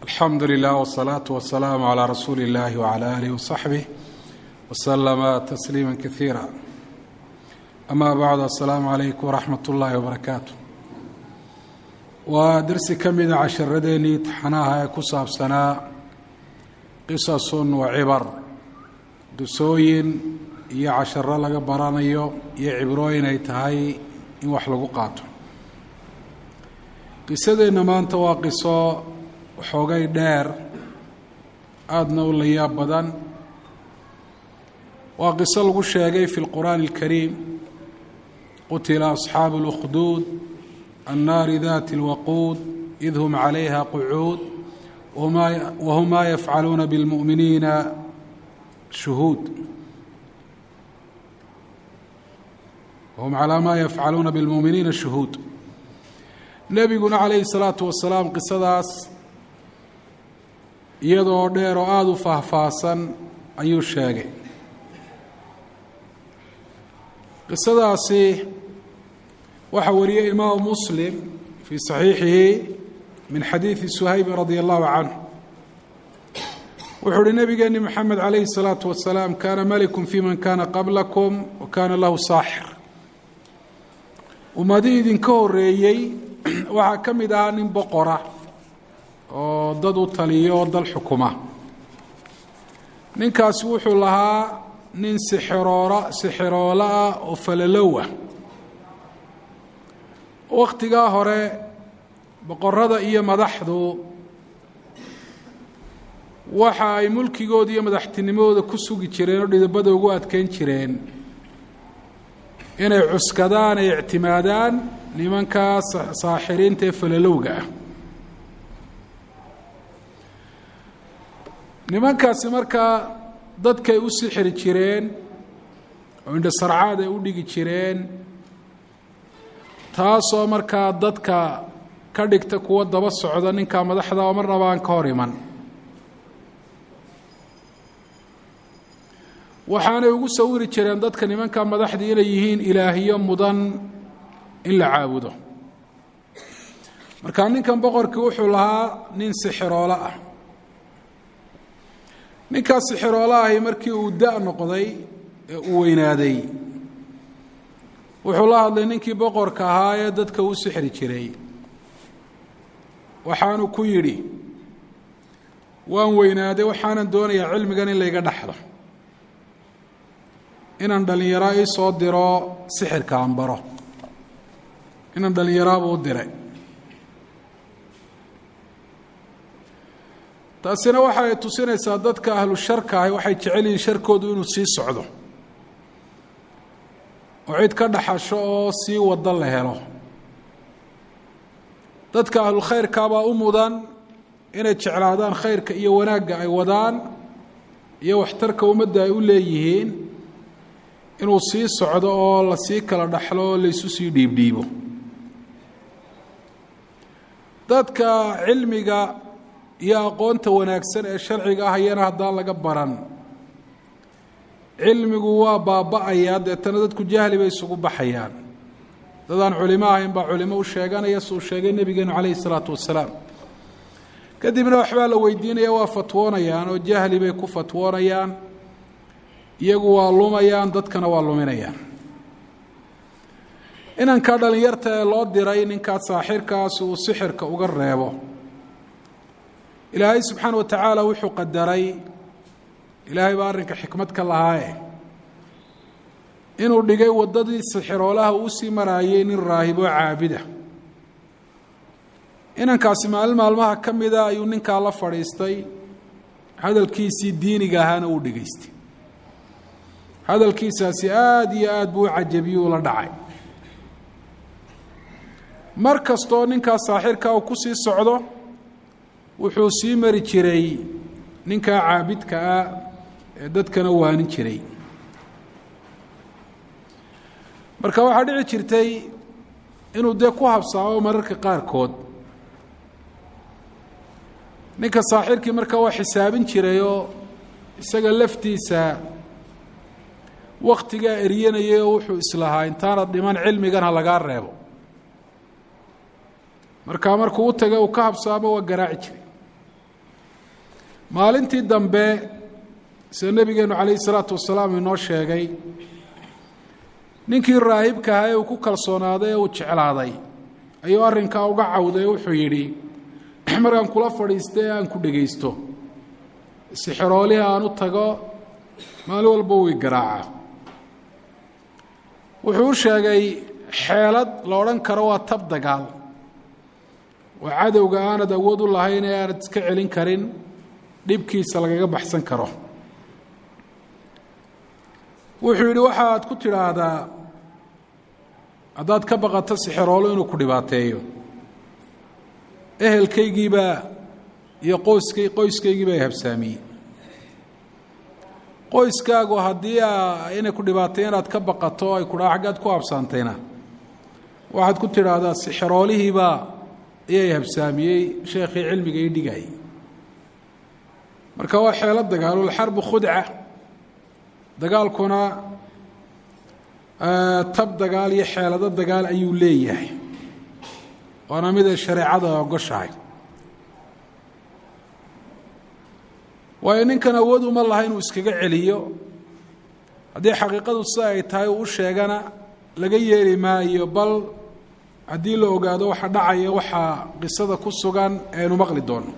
alxamdu lilah wsalaatu wasalaamu calaa rasuuli illahi wcala aalihi wasaxbih waslama tasliima kaiira ama bacdu assalaamu calaykum waraxmat ullaahi wabarakaatu waa dersi ka mida casharadeenii taxanaha ee ku saabsanaa qisasun wa cibar dusooyin iyo casharo laga baranayo iyo cibrooyin ay tahay in wax lagu qaato qisadeenna maanta waa qiso waxoogay dheer aadna u layaab badan waa qiso lagu sheegay fi lqur'aani اlkariim qutila asxaabu اlأkhduud annaari dati اlwaquud id hum calayha qucuud wahum maa yafcaluuna biاlmu'miniina shuhuud wahum calaa maa yafcaluuna biاlmu'miniina shuhuud nebiguna calayhi الsalaatu wasalaam qisadaas iyadoo dheer oo aada u faahfaahsan ayuu sheegay qisadaasi waxaa wariyey imaamu muslim fii saxiixihi min xadiidi suhaybi radia allahu canhu wuxuu uhi nabigeeni moxamed calayhi الsalaatu wasalaam kaana malikun fi man kana qablakum wa kaana lahu saaxir ummadii idinka horeeyey waxaa ka mid ahaa nin boqora oo dad u taliyo oo dal xukuma ninkaasi wuxuu lahaa nin sixiroora sixiroolo ah oo falalow ah wakhtigaa hore boqorada iyo madaxdu waxa ay mulkigooda iyo madaxtinimadooda ku sugi jireen oo dhidabada ugu adkeyn jireen inay cuskadaan ay ictimaadaan nimankaa saaxiriinta ee falalowga ah nimankaasi markaa dadkay u sixiri jireen oo indhasarcaad ay u dhigi jireen taasoo markaa dadka ka dhigta kuwa daba socda ninkaa madaxda oo marnaba aan ka hor iman waxaanay ugu sawiri jireen dadka nimanka madaxdii inay yihiin ilaahiyo mudan in la caabudo markaa ninkan boqorkii wuxuu lahaa nin sixiroolo ah ninkaas sixiroolo ahi markii uu da' noqday ee uu weynaaday wuxuu la hadlay ninkii boqorka ahaa ee dadka u sixri jiray waxaanu ku yidhi waan weynaaday waxaanan doonayaa cilmigan in layga dhaxlo inaan dhallinyaro ii soo diro sixirka aan baro inaan dhallinyaraabuu u diray taasina waxa ay tusinaysaa dadka ahlu sharka ahi waxay jecel yihiin sharkoodu inuu sii socdo oo cid ka dhaxasho oo sii wado la helo dadka ahlu khayrkaabaa u mudan inay jeclaadaan khayrka iyo wanaagga ay wadaan iyo waxtarka ummadda ay u leeyihiin inuu sii socdo oo la sii kala dhaxlo oo laysu sii dhiibdhiibo dadka cilmiga iyo aqoonta wanaagsan ee sharciga ah iyana haddaan laga baran cilmigu waa baaba-ayaa deetana dadku jahli bay isugu baxayaan dadaan culimo ahayn baa culimo u sheeganaya suu sheegay nebigeenu calayhi isalaatu wasalaam kadibna waxbaa la weydiinaya waa fatwoonayaan oo jahli bay ku fatwoonayaan iyagu waa lumayaan dadkana waa luminayaan inankaa dhallinyarta ee loo diray ninkaa saaxirkaas uu sixirka uga reebo ilaahay subxaana wa tacaala wuxuu qadaray ilaahay baa arrinka xikmad ka lahaaye inuu dhigay waddadii sixiroolaha uu sii maraayey nin raahiboo caabida inankaasi maalin maalmaha ka mida ayuu ninkaa la fadhiistay hadalkiisii diiniga ahaana uu dhegaystay hadalkiisaasi aada iyo aada buu u cajabiyuu la dhacay mar kastoo ninkaa saaxirka uu ku sii socdo wuxuu sii mari jiray ninkaa caabidka ah ee dadkana waanin jiray marka waxaa dhici jirtay inuu dee ku habsaamo mararka qaarkood ninka saaxirkii marka waa xisaabin jirayoo isaga laftiisa wakhtigaa eryanayay oo wuxuu islahaa intaanad dhiman cilmigan ha lagaa reebo markaa markuu u taga uu ka habsaamo waa garaaci jiray maalintii dambe sida nebigeenu calayhi salaatu wasalaam inoo sheegay ninkii raahibka ahaa ee uu ku kalsoonaaday ee uu jeclaaday ayuu arrinkaa uga cawday oo wuxuu yidhi markaan kula fadhiistay ee aan ku dhegaysto sixiroolihii aan u tago maalin walba way garaaca wuxuu u sheegay xeelad la odhan karo waa tab dagaal oo cadowga aanad awood u lahayn ee aanad iska celin karin dhibkiisa lagaga baxsan karo wuxuu yidhi waxaad ku tidhaahdaa haddaad ka baqato sixiroolo inuu ku dhibaateeyo ehelkaygiibaa iyo qoyskay qoyskaygiiba ay habsaamiyey qoyskaagu haddii inay ku dhibaateeyo inaad ka baqato ay kudhaa xaggaad ku habsaantayna waxaad ku tidhaahdaa sixiroolihiibaa iyay habsaamiyey sheekhii cilmiga ii dhigayay marka waa xeelo dagaalo alxarbu khudca dagaalkuna tab dagaal iyo xeelado dagaal ayuu leeyahay waana mid ay shareecada ogoshahay waayo ninkan awood uma laha inuu iskaga celiyo haddii xaqiiqadu si ay tahay uu u sheegana laga yeeli maayo bal haddii la ogaado waxa dhacaya waxaa qisada ku sugan aynu maqli doono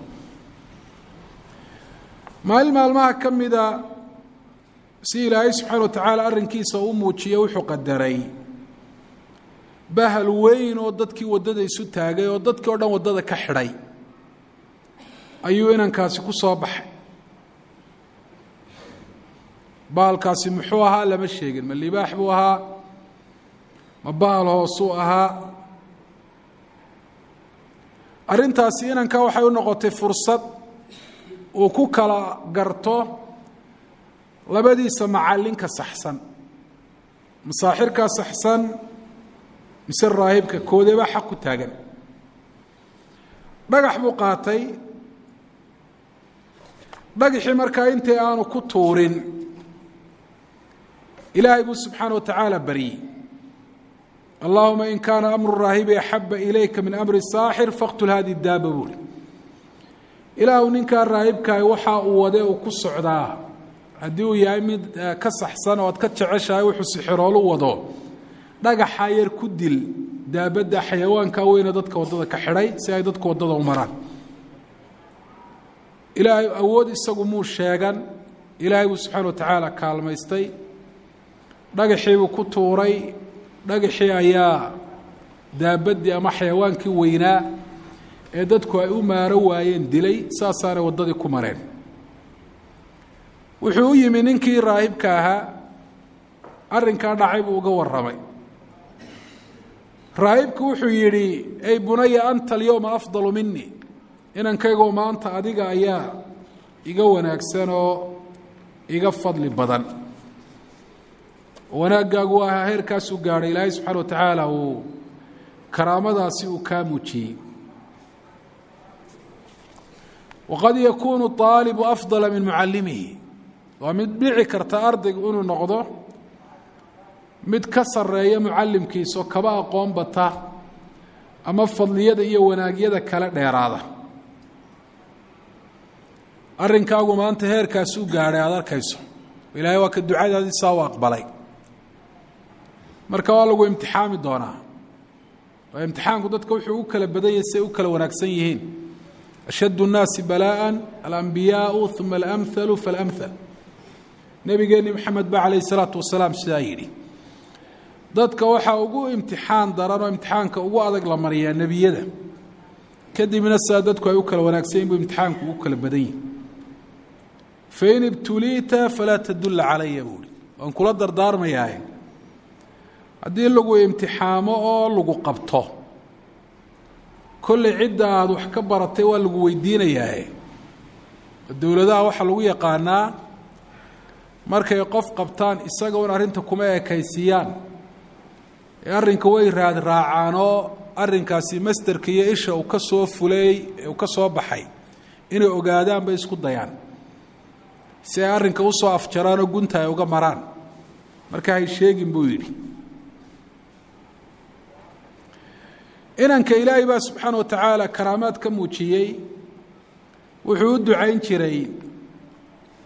maalin maalmaha ka mida si ilaahay subxaana wa tacaala arrinkiisa u muujiyo wuxuu qadaray bahal weyn oo dadkii waddada isu taagay oo dadkii o dhan waddada ka xidhay ayuu inankaasi ku soo baxay bahalkaasi muxuu ahaa lama sheegin ma libaax buu ahaa ma bahal hoosuu ahaa arrintaasi inanka waxay u noqotay fursad uu ku kala garto labadiisa macallinka saxsan masaaxirkaa saxsan mise raahibka koodeebaa xaq ku taagan dhagax buu qaatay dhagaxii markaa intii aanu ku tuurin ilaahay buu subxaana wa tacaala baryey allahuma in kaana amru raahibi axaba ilayka min amri saaxir faqtul hadi daaba buuri ilaahu ninkaa raahibkaah waxa uu wade uu ku socdaa haddii uu yahay mid ka saxsan oo aad ka jeceshahay wuxuu sixiroolu wado dhagaxa yar ku dil daabadda xayawaanka weyne dadka waddada ka xidhay si ay dadku waddada u maraan ilaahay awood isagu muu sheegan ilaahay buu subxaana wa tacaala kaalmaystay dhagaxiibuu ku tuuray dhagaxii ayaa daabaddii ama xayawaankii weynaa ee dadku ay u maaro waayeen dilay saasaanay waddadii ku mareen wuxuu u yimi ninkii raahibka ahaa arrinkaa dhacay buu uga warramay raahibku wuxuu yidhi ey bunaya anta alyowma afdalu minii inankaygoo maanta adiga ayaa iga wanaagsan oo iga fadli badan wanaaggaagu ahaa heerkaasuu gaadhay ilaahay subxaana wa tacaala uu karaamadaasi uu kaa muujiyey waqad yakuunu aalibu afdala min mucallimihi waa mid dhici karta ardaygu inuu noqdo mid ka sarreeya mucallimkiisaoo kaba aqoon bata ama fadliyada iyo wanaagyada kale dheeraada arrinkaagu maanta heerkaasuu gaadhay aada arkayso ilaahay waa ka ducadaadii saa u aqbalay marka waa lagu imtixaami doonaa waa imtixaanku dadka wuxuu u kala badan yahay say u kala wanaagsan yihiin ashad الnaasi balaaءa alambiyaau uma alamhalu faاlamhal nebigeenni moxamed ba calayh الsalaatu wasalaam sidaa yidhi dadka waxaa ugu imtixaan daran oo imtixaanka ugu adag la mariyaa nebiyada kadibna sidaa dadku ay u kala wanaagsan yihin buu imtixaanku ugu kala badan yihi fain ibtuliita falaa tadulla calaya buuhi waan kula dardaarmayaaye haddii lagu imtixaamo oo lagu qabto kolley cidda aada wax ka baratay waa lagu weydiinayaaye dowladaha waxaa lagu yaqaanaa markay qof qabtaan isaga un arrinta kuma ekaysiiyaan ee arrinka way raad raacaan oo arrinkaasi masterka iyo isha uu ka soo fulay uu ka soo baxay inay ogaadaan bay isku dayaan si ay arrinka usoo afjaraan oo gunta ay uga maraan marka hay sheegin buu yidhi inanka ilaahay baa subxaana wa tacaala karaamaad ka muujiyey wuxuu u ducayn jiray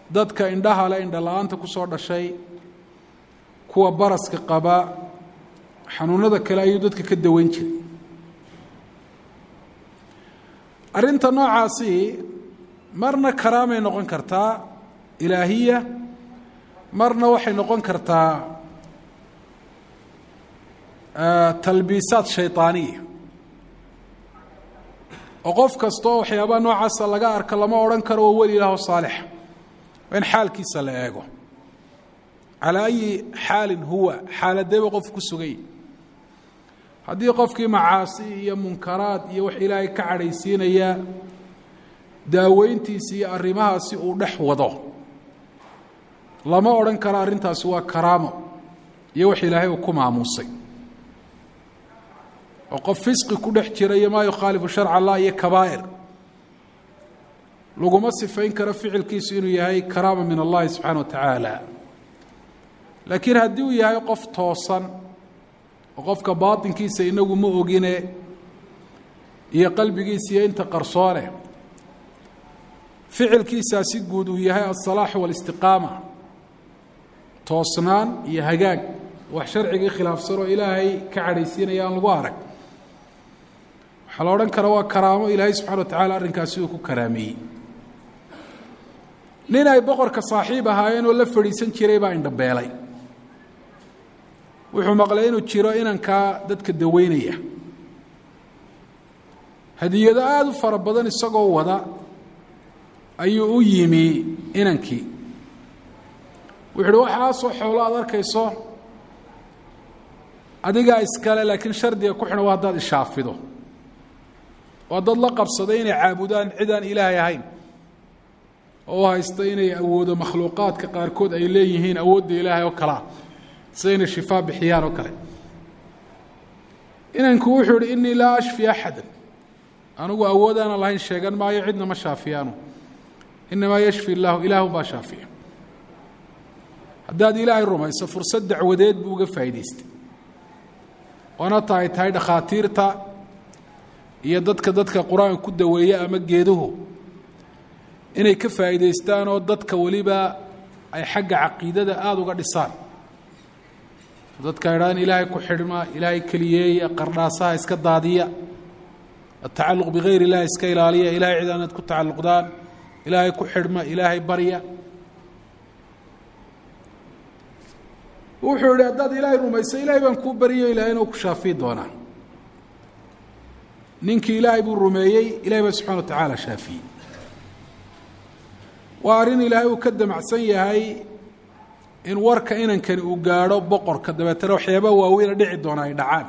dadka indhaha le indha la-aanta ku soo dhashay kuwa baraska qaba xanuunada kale ayuu dadka ka daweyn jiray arrinta noocaasi marna karaamay noqon kartaa ilaahiya marna waxay noqon kartaa talbiisaad shayطaaniya oo qof kasta oo waxyaabaha noocaasa laga arka lama odhan karo waa weli ilaah oo saalixa waa in xaalkiisa la eego calaa ayi xaalin huwa xaaladeeba qof ku sugay haddii qofkii macaasi iyo munkaraad iyo wax ilaahay ka cadhaysiinaya daaweyntiisi iyo arrimahaasi uu dhex wado lama odhan karo arrintaasi waa karaamo iyo wax ilaahay uu ku maamuusay oo qof fisqi ku dhex jira iyo maa yukhaalifu sharca allah iyo kabaa'ir laguma sifayn karo ficilkiisu inuu yahay karaama min allahi subxaana wa tacaala laakiin haddii uu yahay qof toosan oo qofka baatinkiisa inagu ma ogine iyo qalbigiisa iyo inta qarsoone ficilkiisaasi guud uu yahay alsalaaxu waalistiqaama toosnaan iyo hagaag wax sharcigii khilaafsan oo ilaahay ka cadhaysiinaya aan lagu arag waxaa la odhan karaa waa karaamo ilaahay subxana wa tacala arrinkaasi uu ku karaameeyey nin ay boqorka saaxiib ahaayeen oo la fadhiisan jiray baa indhabeelay wuxuu maqlay inuu jiro inankaa dadka daweynaya hadiyado aada u fara badan isagoo wada ayuu u yimi inankii wuxu uhi waxaasoo xoolo aad arkayso adigaa iskale laakiin shardiga ku xidhan waa haddaad ishaafido oo dad la qabsaday inay caabudaan cid aan ilaahay ahayn oo u haysta inay awoodo makhluuqaadka qaarkood ay leeyihiin awoodda ilaahay oo kalea sida inay shifaa bixiyaan oo kale inanku wuxuu ihi innii laa ashfi axada anigu awoodaanan lahayn sheegan maayo cidna ma shaafiyaanu inamaa yashfi illaahu ilaahu baa shaafiya haddaad ilaahay rumayso fursad dacwadeed buu uga faa'idaystay oona tahay tahay dhakhaatiirta iyo dadka dadka qur-aanka ku daweeya ama geeduhu inay ka faa'iidaystaan oo dadka weliba ay xagga caqiidada aada uga dhisaan dadka idhahdaan ilaahay ku xidhma ilaahay keliyeeya qardhaasaha iska daadiya atacalluq bigayr illahi iska ilaaliya ilahay cid aanaad ku tacalluqdaan ilaahay ku xidhma ilaahay barya wuxuu idhi haddaad ilaahay rumayso ilaahay baan kuu baryo ilahay inuu ku shaafiyi doonaa ninkii ilaahay buu rumeeyey ilahay baa subxana wa tacaala shaafiyey waa arrin ilaahay uu ka damacsan yahay in warka inankani uu gaadho boqorka dabeetana waxyaaba waaweyna dhici doona ay dhacaan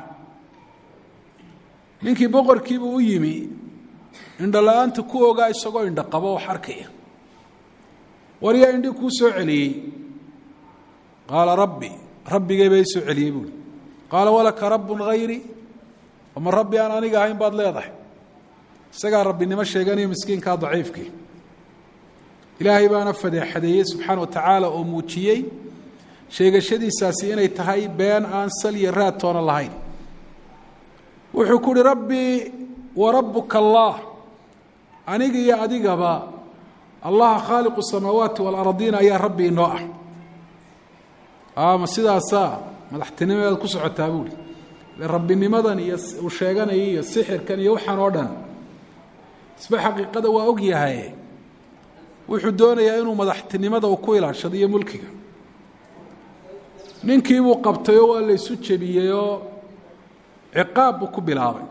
ninkii boqorkiibuu u yimi indho la-aanta ku ogaa isagoo indho qabo wax arkaya war yaa indhi kuu soo celiyey qaala rabbi rabbigay baa ii soo celiyey buui qaala walaka rabbun hayri ama rabbi aan aniga ahayn baad leedahay isagaa rabbinimo sheeganayo miskiinkaa daciifkii ilaahay baana fadeexadeeyey subxaana wa tacaala oo muujiyey sheegashadiisaasi inay tahay been aan sal iyo raad toona lahayn wuxuu ku uhi rabbii wa rabbuka allah aniga iyo adigaba allaha khaaliqu samaawaati waalardiina ayaa rabbi inoo ah ama sidaasaa madaxtinimadeed ku socotaa buuhi rabbinimadan iyo uu sheeganaya iyo sixirkan iyo waxaan oo dhan isba xaqiiqada waa og yahay wuxuu doonayaa inuu madaxtinimada uu ku ilaashado iyo mulkiga ninkiibuu qabtayoo waa la ysu jebiyeyoo ciqaab buu ku bilaabay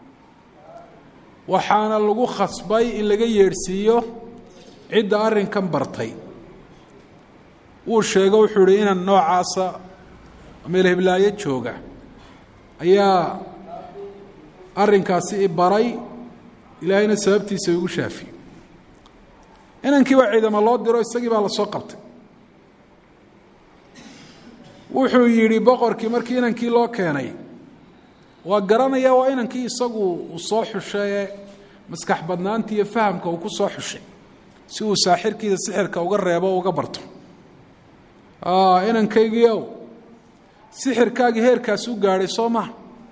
waxaana lagu khasbay in laga yeedhsiiyo cidda arrinkan bartay wuu sheego wuxuu ihi inan noocaasa meel heblaayo jooga ayaa arrinkaasi i baray ilaahayna sababtiisa igu shaafiye inankii baa ciidamo loo diro isagii baa lasoo qabtay wuxuu yidhi boqorkii markii inankii loo keenay waa garanaya waa inankii isagu uu soo xushaye maskax badnaanta iyo fahamka uu ku soo xushay si uu saaxirkiisa sixirka uga reebo o uga barto inankaygiiow sixirkaagii heerkaasi u gaadhay soo maha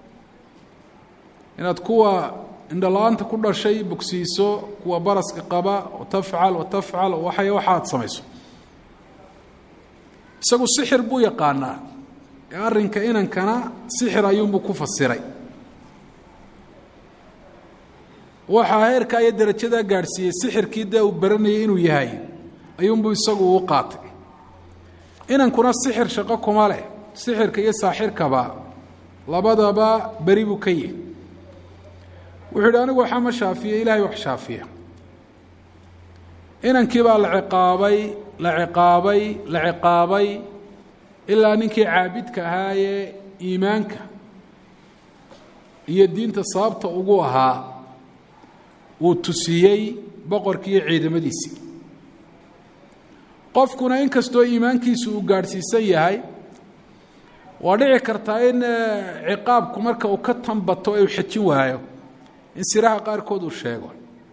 inaad kuwa indhala-aanta ku dhashay bogsiiso kuwa baraska qaba watafcal watafcal waxay waxaad samayso isagu sixir buu yaqaanaa ee arrinka inankana sixir ayuunbuu ku fasiray waxaa heerkaa iyo darajadaa gaadhsiiyey sixirkii dee uu baranayay inuu yahay ayuunbuu isagu uu qaatay inankuna sixir shaqo kuma leh sixirka iyo saaxirkaba labadaba beri buu ka yihi wuxuu yidhi anigu waxaa ma shaafiya ilaahay wax shaafiya inankii baa la ciqaabay la ciqaabay la ciqaabay ilaa ninkii caabidka ahaayee iimaanka iyo diinta sababta ugu ahaa wuu tusiyey boqorkii iyo ciidamadiisii qofkuna inkastoo iimaankiisu uu gaadhsiisan yahay waa dhici kartaa in ciqaabku marka uu ka tanbato ee uu xejin waayo in siraha qaarkood uu sheego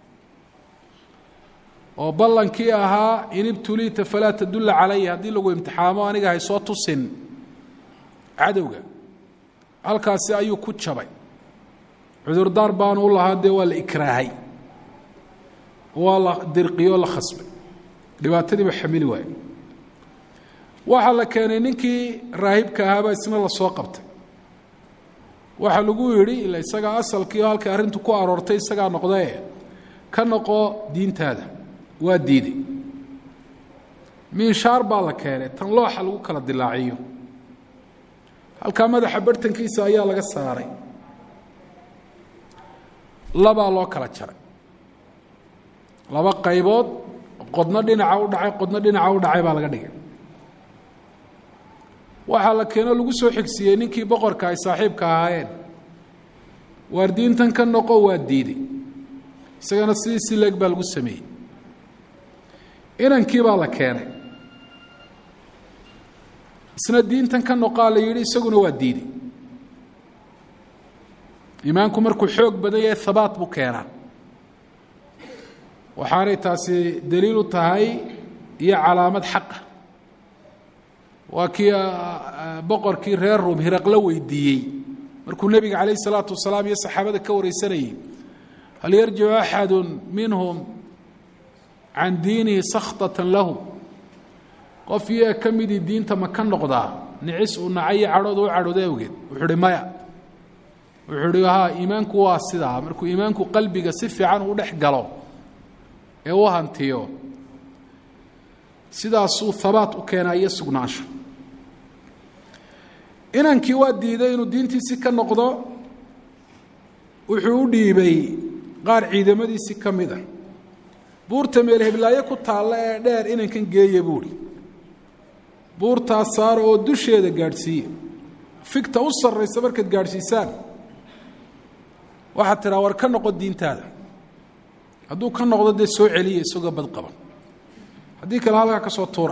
oo ballankii ahaa in ibtuliita falaa tadulla calaya haddii lagu imtixaamo aniga hay soo tusin cadowga halkaasi ayuu ku jabay cudurdaar baanu u lahaa dee waa la ikraahay waa la dirqiyo o la khasbay dhibaatadiiba xamili waayo waxaa la keenay ninkii raahibka ahaabaa isna lasoo qabtay waxaa lagu yidhi ila isagaa asalkii oo halkay arrintu ku aroortay isagaa noqdee ka noqo diintaada waa diiday miinshaar baa la keenay tan looxa lagu kala dilaaciyo halkaa madaxa bartankiisa ayaa laga saaray labaa loo kala jaray laba qaybood qodno dhinaca u dhacay qodno dhinaca u dhacay baa laga dhigay waxaa la keenoo lagu soo xigsiiyey ninkii boqorka ay saaxiibka ahaayeen waar diintan ka noqo waa diiday isagana sidii si leeg baa lagu sameeyey inankii baa la keenay isna diintan ka noqaa la yidhi isaguna waa diiday iimaanku markuu xoog badan yahay habaat buu keenaa waxaanay taasi daliil u tahay iyo calaamad xaqa waa kii boqorkii reer ruum hiraqlo weydiiyey markuu nebiga calayh isalaatu wasalaam iyo saxaabada ka wareysanayey hal yarjicu axadu minhum can diinihi sakhtatan lahu qof iyaga ka midii diinta ma ka noqdaa nicis uu nacay iyo cadhooda u cadhooda awgeed wuxuu uhi maya wuxuu uhi haa iimaanku waa sidaa markuu iimaanku qalbiga si fiican u dhex galo ee u hantiyo sidaasuu habaat u keenaa iyo sugnaansho inankii waa diiday inuu diintiisii ka noqdo wuxuu u dhiibay qaar ciidamadiisii ka mid a buurta meel heblaayo ku taalla ee dheer inankan geeya buuhi buurtaas saara oo dusheeda gaadhsiiye figta u sarraysa markaad gaadhsiisaan waxaad tidhaa war ka noqo diintaada hadduu ka noqdo dee soo celiya isagoo badqaban haddii kale halkaa ka soo tuura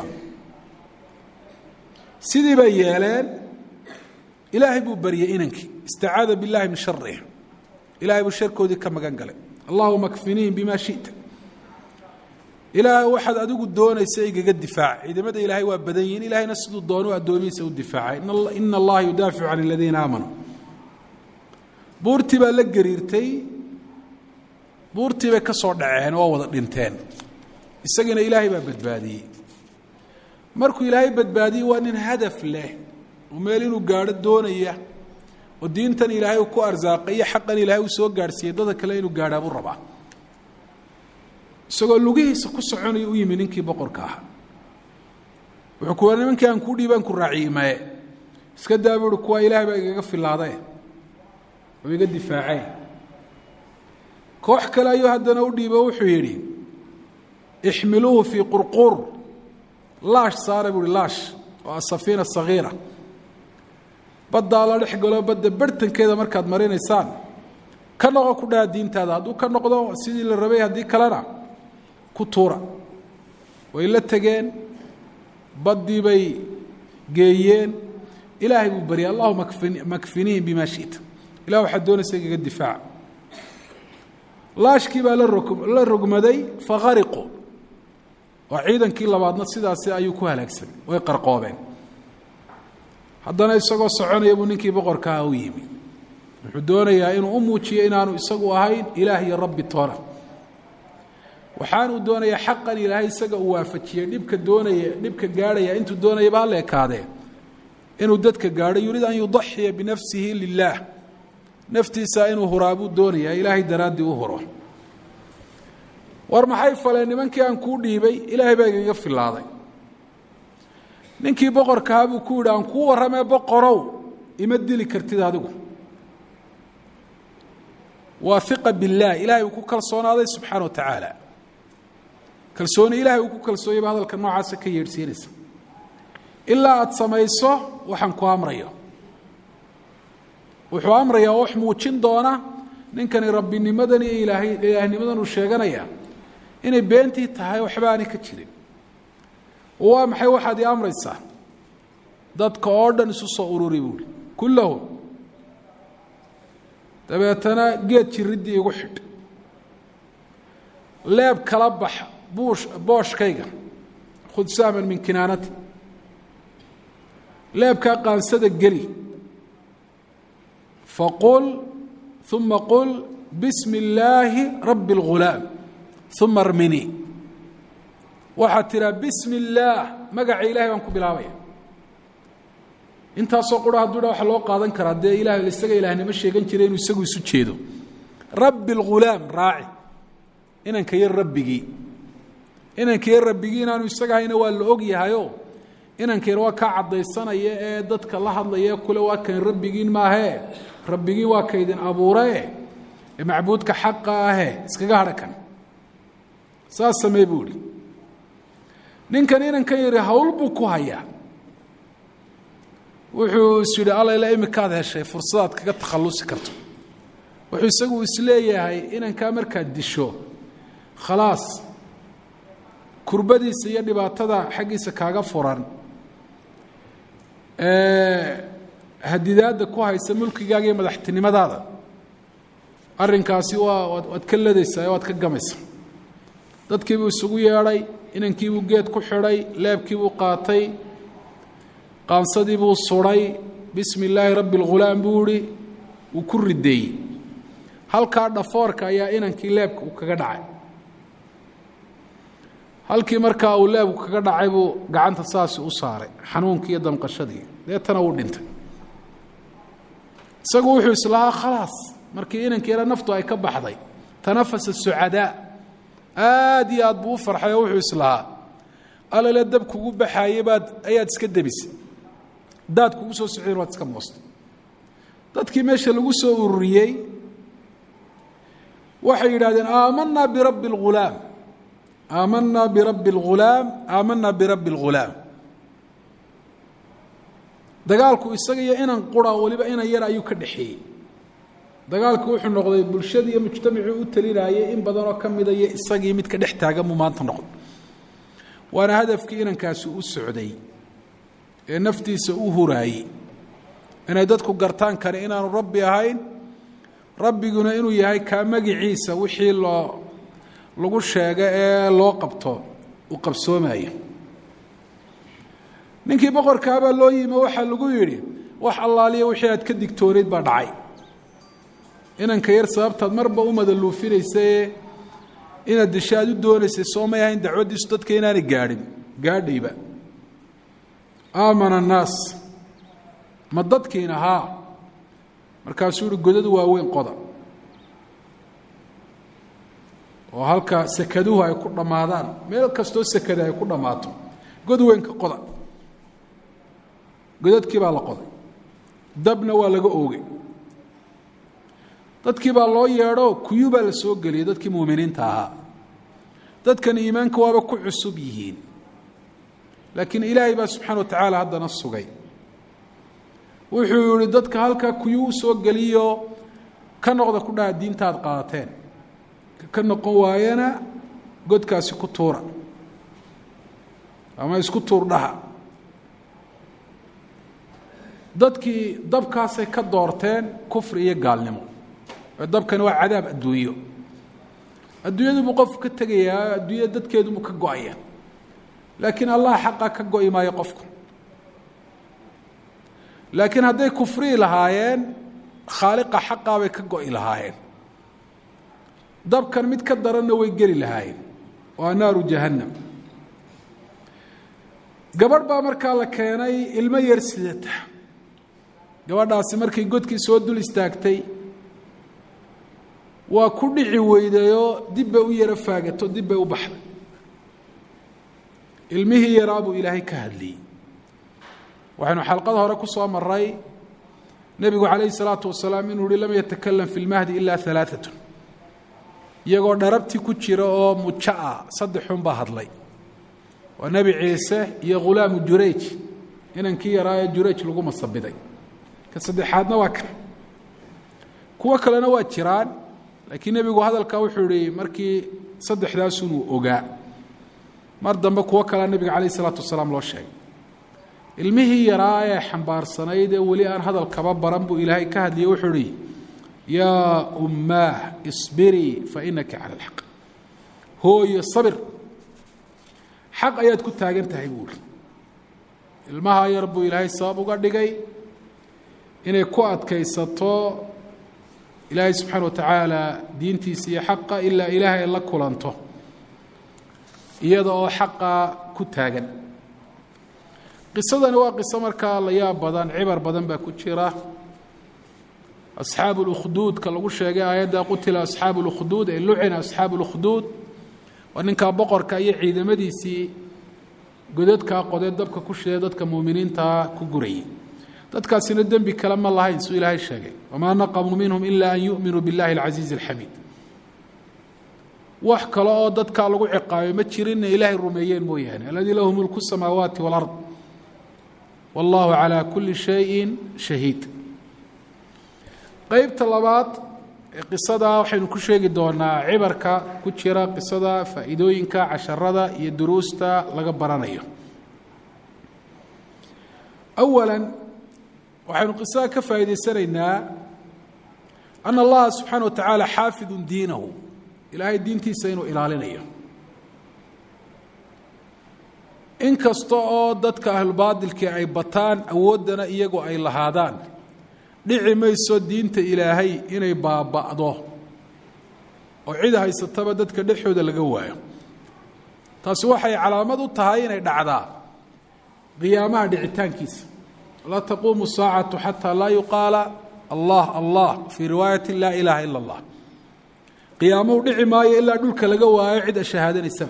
sidii bay yeeleen ilaahay buu baryey inankii istacaada biاllahi min sharih ilaahay buu sharkoodii ka magan galay allahuma kfiniihim bima shita ilaahay waxaad adigu doonaysa igaga difaac ciidamada ilaahay waa badan yihiin ilaahayna siduu doonu addoomihiisa u difaacay ina allaha yudaaficu can aladiina aamanuu buurtii baa la gariirtay buurtii bay ka soo dhaceen oo wada dhinteen isagiina ilaahay baa badbaadiyey markuu ilaahay badbaadiyey waa nin hadaf leh oo meel inuu gaadho doonaya oo diintan ilaahay uu ku arsaaqay iyo xaqan ilaahay uu soo gaadhsiiyey dada kale inuu gaadhaa buu rabaa isagoo lugihiisa ku soconaya u yimi ninkii boqorka ahaa wuxuu ku wa nimankii aan kuu dhiibaan ku raaciyey maye iska daa buuhi kuwaa ilaahay baa igaga filaadae oo iga difaacee koox kale ayuu haddana u dhiibo wuxuu yidhi ixmiluuhu fii qurquur laash saara buuhi laash oo asafiina sagiira baddaa la dhex galo badda barhtankeeda markaad marinaysaan ka noqo ku dhaha diintaada hadduu ka noqdo sidii la rabay haddii kalena ku tuura way la tegeen baddii bay geeyeen ilaahay buu baryay allahuma makfiniihim bima shita ilah waxaad doonaysa igaga difaaca laashkii baa la rogmaday fakhariqu oo ciidankii labaadna sidaasi ayuu ku halaagsamay way qarqoobeen haddana isagoo soconaya buu ninkii boqorkaa u yimi wuxuu doonayaa inuu u muujiyo inaanu isagu ahayn ilaah iyo rabbi toona waxaanuu doonayaa xaqan ilaahay isaga uu waafajiyey dhibka doonaya dhibka gaadhaya intuu doonayaba ha leekaadee inuu dadka gaadho yuriid an yudaxiya binafsihi lilaah naftiisa inuu huraabuu doonaya ilaahay daraaddii u huro war maxay faleen nimankii aan kuu dhiibay ilaahay baa igaga filaaday ninkii boqorkahaa buu ku yidhi aan kuu warramee boqorow ima dili kartid adigu waa iqa billaah ilaahay uu ku kalsoonaaday subxaana wa tacaala kalsooni ilahay uu ku kalsoonyayba hadalka noocaasa ka yeedhsiinaysa ilaa aada samayso waxaan ku amrayo wuxuu amrayaa oo wax muujin doona ninkani rabbinimadan iyo ilaahay ilaahnimadan uu sheeganaya inay beentii tahay waxba aanay ka jirin waa maxay waxaad ii amraysaa dadka oo dhan isu soo ururi buuhi kullahum dabeetana geed jiriddii igu xidh leeb kala bax buush booshkayga khud sahman min kinaanati leebkaa qaansada geli faqul uma qul bismi illaahi rabbi اlghulaam uma armini waxaad tiraa bismi illaah magaca ilahay baan ku bilaabaya intaasoo qura hadduu dha waxa loo qaadan karaa dee ilaah isaga ilaahnimo sheegan jiray inuu isagu isu jeedo rabbi اlghulaam raaci inanka yar rabbigii inanka yar rabbigii inaanu isaga hayna waa la og yahayo inanka yar waa kaa caddaysanaya ee dadka la hadlaya kule waa kan rabbigiin maahee rabbigiin waa kaydin abuuree ee macbuudka xaqa ahe iskaga hadha kan saas samee buu ihi ninkan inankan yari hawl buu ku hayaa wuxuu is yidhi allayla imikaad heshay fursadaad kaga takhallusi karto wuxuu isagu isleeyahay inankaa markaad disho khalaas kurbadiisa iyo dhibaatada xaggiisa kaaga furan hadidaadda ku haysa mulkigaaga iyo madaxtinimadaada arrinkaasi waa waad ka ladaysaa waad ka gamaysa dadkiibuu isugu yeedhay inankiibuu geed ku xidhay leebkiibuu qaatay qaansadiibuu suday bismi illaahi rabbi اlghulaam buu ihi wuu ku rideeyey halkaa dhafoorka ayaa inankii leebka uu kaga dhacay halkii markaa uu leebku kaga dhacay buu gacanta saasi u saaray xanuunkii iyo damqashadii deetana wuu dhintay isagu wuxuu islahaa khalaas markii inankii yara naftu ay ka baxday tanafasa sucadaa aad iyo aad buu u farxay oo wuxuu islahaa alale dab kugu baxaayey baad ayaad iska debisay daad kugu soo socdeen waad iska moostay dadkii meesha lagu soo ururiyey waxay yidhahdeen aamanaa birabbi اlghulaam aamanaa birabbi اlghulaam aamanaa birabbi اlghulaam dagaalku isaga iyo inan qura waliba inan yar ayuu ka dhexeeyey dagaalku wuxuu noqday bulshadii iyo mujtamacii u talinayay in badanoo ka mida iyo isagii mid ka dhex taagan buu maanta noqday waana hadafkii inankaasi u socday ee naftiisa u huraayey inay dadku gartaan kare inaanu rabbi ahayn rabbiguna inuu yahay kaa magiciisa wixii loo lagu sheego ee loo qabto uu qabsoomayo ninkii boqorkaabaa loo yimi waxaa lagu yidhi wax allaaliya wixii aad ka digtoonayd baa dhacay inanka yar sababtaad marba u madaluufinaysae inaad disho aad u doonaysay soo may ahayn dacwaddiisu dadka inaanay gaadhin gaadhayba aamana annaas ma dadkiina haa markaasuu yihi godadu waaweyn qoda oo halka sekaduhu ay ku dhammaadaan meel kastoo sekada ay ku dhammaato god weynka qoda godadkii baa la qoday dabna waa laga oogay dadkii baa loo yeedho kuyu baa la soo geliyay dadkii muuminiinta ahaa dadkan iimaanka waaba ku cusub yihiin laakiin ilaahay baa subxaana wa tacaala haddana sugay wuxuu yihi dadka halkaa kuyu u soo geliyo ka noqda ku dhaha diinta aad qaadateen ka noqon waayana godkaasi ku tuura ama isku tuur dhaha dadkii dabkaasay ka doorteen kufri iyo gaalnimo dabkani waa cadaab adduunyo adduunyadubuu qofku ka tegayaa adduunyada dadkeedubuu ka go-aya laakiin allah xaqa ka go-i maayo qofku laakiin hadday kufrii lahaayeen khaaliqa xaqaa bay ka go-i lahaayeen dabkan mid ka daranna way geli lahaayeen waa naaru jahannam gabadh baa markaa la keenay ilmo yar sidata gabadhaasi markay godkii soo dul istaagtay waa ku dhici weydayoo dib bay u yaro faagato dib bay u baxday ilmihii yaraa buu ilaahay ka hadliyey waxaynu xalqada hore ku soo maray nebigu calayhi salaatu wasalaam inuu yihi lam yatakalam fi lmahdi ilaa alaaatun iyagoo dharabtii ku jira oo mujo ah saddexun baa hadlay waa nebi ciise iyo khulaamu jurayj inankii yaraa ee jurayj lagu masabiday ka saddexaadna waa kan kuwo kalena waa jiraan laakiin nebigu hadalkaa wuxuu ihi markii saddexdaasunuu ogaa mar dambe kuwo kalea nebiga calayh isalaatu wasalaam loo sheegay ilmihii yaraa ee xambaarsanayd ee weli aan hadal kaba baran buu ilaahay ka hadliyey wuxuu ihi yaa ummaah isbirii fa inaki cala alxaq hooyo sabir xaq ayaad ku taagan tahay buu ihi ilmaha yar buu ilaahay sabab uga dhigay inay ku adkaysato ilaahay subxaana wa tacaala diintiisa iyo xaqa ilaa ilaahay ay la kulanto iyada oo xaqa ku taagan qisadani waa qiso markaa la yaab badan cibar badan baa ku jira asxaabu lukhduudka lagu sheegay aayadda qutila asxaabu lukhduud ee lucina asxaabu lukhduud waa ninkaa boqorka iyo ciidamadiisii godadkaa qodee dabka ku shidee dadka muuminiintaa ku gurayay dadkaasina dembi kale ma lahayn suu ilaahay sheegay wamaa naqamuu minhum ila an yu'minuu biاllahi اlcasiizi اlxamiid wax kale oo dadkaa lagu ciqaabay ma jirinna ilaahay rumeeyeen mooyaane aladii lahu mulku الsamaawaati wاlard wallahu calى kuli shayin shahiid qeybta labaad ee qisada waxaynu ku sheegi doonaa cibarka ku jira qisada faa'iidooyinka casharada iyo duruusta laga baranayo awala waxaynu qisada ka faa'iidaysanaynaa ana allaha subxaana wa tacaala xaafidu diinahu ilaahay diintiisa inuu ilaalinayo in kasta oo dadka ahlubaatilkii ay bataan awooddana iyagu ay lahaadaan dhici mayso diinta ilaahay inay baaba'do oo cid haysataba dadka dhexooda laga waayo taasi waxay calaamad u tahay inay dhacdaa qiyaamaha dhicitaankiisa laa taquumu saacatu xataa laa yuqaala allah allah fii riwaayati laa ilaaha ila allah qiyaamuhu dhici maayo ilaa dhulka laga waayo cid ashahaadanaysaba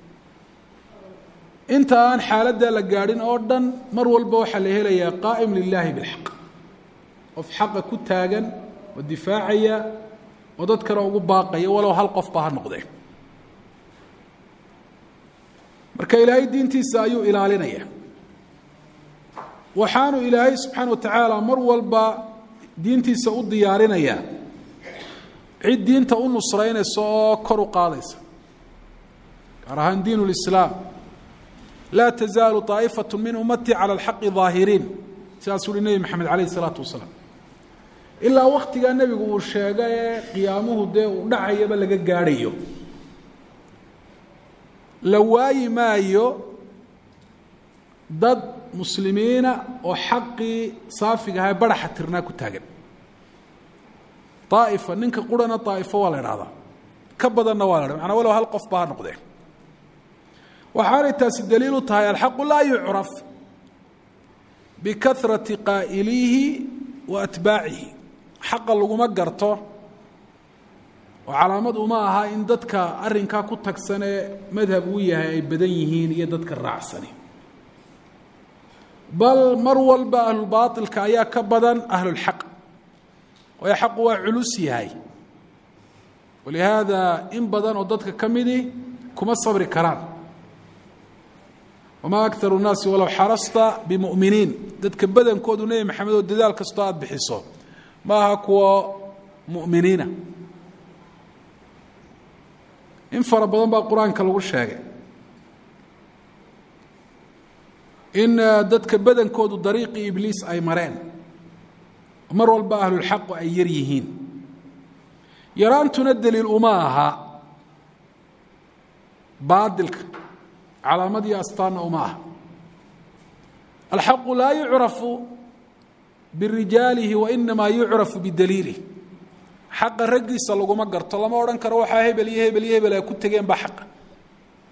inta aan xaaladdaa la gaadhin oo dhan mar walba waxaa la helayaa qaa'im lilaahi bilxaq qof xaqa ku taagan oo difaacaya oo dadkana ugu baaqaya walow hal qofba ha noqdee marka ilaahay diintiisa ayuu ilaalinaya waxaanu ilaahay subxaana wa tacaala mar walba diintiisa u diyaarinayaa cid diinta u nusraynaysa oo kor u qaadaysa gaar ahaan diin lislaam laa tazaalu طaa'ifatu min ummatii cala alxaqi ظaahiriin sidaasuu uhi nebi maxamed calayh isalaatu wasalaam ilaa waktigaa nebigu uu sheega ee qiyaamuhu dee uu dhacayaba laga gaadhayo la waayi maayo dad muslimiina oo xaqii saafiga ahaa baraxa tirnaa ku taagan aa'ifa ninka qurana daa'ifo waa la idhahdaa ka badanna waa la dhah manaa walow hal qof ba ha noqdee waxaanay taasi daliil u tahay alxaqu laa yucraf bikahrati qaa'ilihi wa atbaacihi xaqa laguma garto oo calaamad uma aha in dadka arrinkaa ku tagsanee madhab uu yahay ay badan yihiin iyo dadka raacsani bal mar walba ahlulbaailka ayaa ka badan ahlulxaq waayo xaqu waa culus yahay walihaada in badan oo dadka ka midi kuma sabri karaan wamaa akaru nnaasi walow xarasta bimuminiin dadka badankoodu nebi maxamed oo dadaal kastoo aada bixiso ma aha kuwa mu'miniina in fara badan baa qur-aanka lagu sheegay in dadka badankoodu dariiqii ibliis ay mareen mar walba ahlulxaqu ay yar yihiin yaraantuna daliil uma aha baadilka calaamad iyo astaanna uma aha alxaqu laa yucrafu birijaalihi wainamaa yucrafu bidaliilih xaqa raggiisa laguma garto lama odhan karo waxaa hebel iyo hebel iyo hebel ay ku tegeen baa xaqa